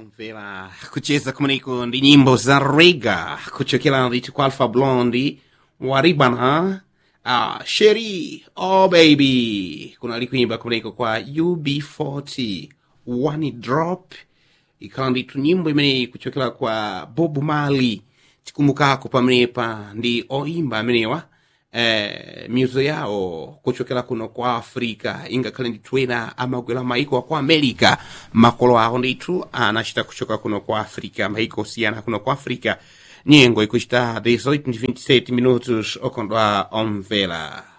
omvera kucheza kumeneko ndi nyimbo za rega kuchokera ndithu kwa alpha blondi waribana uh, sheri oh baby kunali kuimba kumeneko kwa ub40 one drop ikhala ndithu nyimbo imeneyi kuchokera kwa bob mali tikumbukako pamenepa ndi oimba amenewa eh, miuzo yawo kuchokera kuno kwa africa ingakhale ndithu ena amagwera maiko aku america makolo awo ndithu anachita kuchoka kuno kwa africa maiko osiyana kuno kwa africa nyengo ikuchita 18 27 minutos okondwa omvera